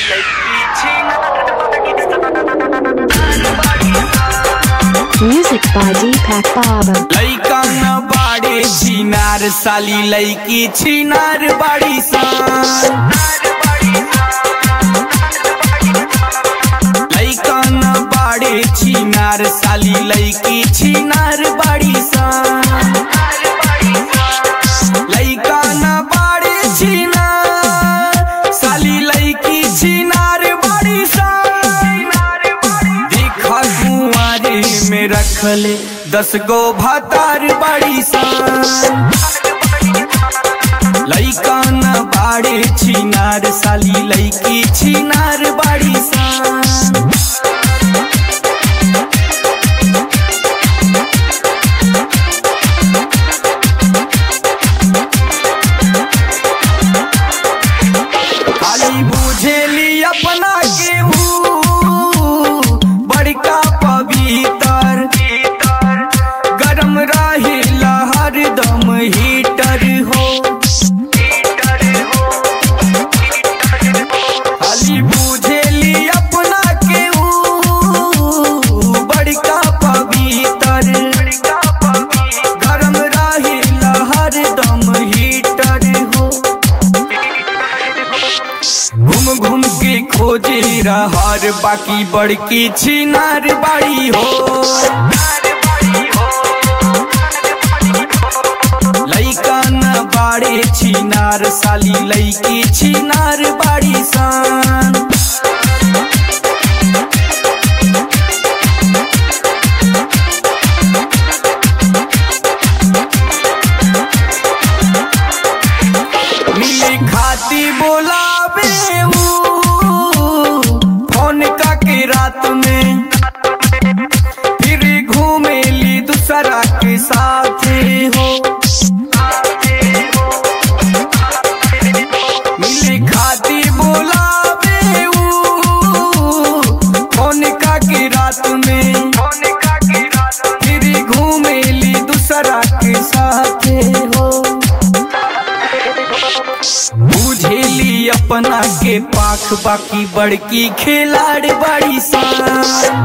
Music by Deepak Baba. लैका न बाड़े छिनार साली लैकी छिनार बाड़ी सान लैका न बाड़े छिनार साली लैकी छिनार बाड़ी सान लैका न बाड़े छिनार साली लैकी छिनार बाड़ी सान देखा कुंवारे में रखले दस गो भातार बाड़ी सान लैका न बाड़े छिनार साली लैकी छिनार बाड़ी सान खाली बुझेली अपना के ऊ बड़का पवित्र गरम रहिला हरदम हीटर हो खाली बुझेली अपना के ऊ बड़का पवित्र गरम रहिला हरदम हीटर हो घूम घूम के खोजे रहर बाकी बड़की छिनार बाड़ी हो लैका न बाड़े छिनार साली लैकी छिनार बाड़ी सान मिली खाती बोलावे ऊ फोन का के रात में फिर घूमेली दूसरा के साथ हो मिली खाती बोलावे ऊ फोन का के रात में फिर घूमेली दूसरा के साथ हो बुझेली अपना के पाख बाकी बड़की खिलाड़ बड़ी सान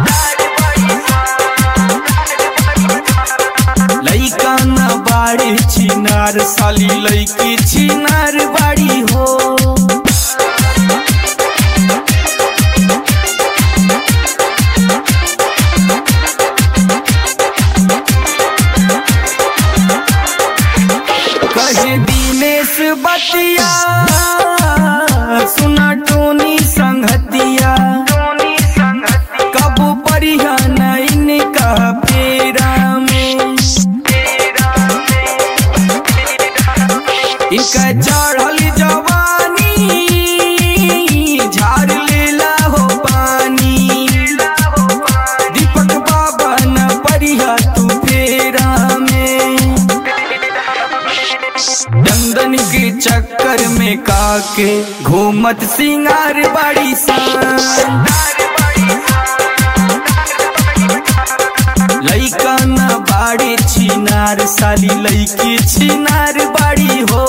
लैका न बाड़ी छिनार साली लैकी छिनार बाड़ी हो कहे दिनेश बतिया सुना टोनी संगतिया कब परिया नैन का फेरा में इनका चढ़ल जवानी झाड़ लेला हो पानी दीपक बाबा न परिया तू फेरा में दंदन के चक्कर में काके घूमत सिंगार बाड़ी सान लैका न बाड़े छिनार साली लैकी छिनार बाड़ी हो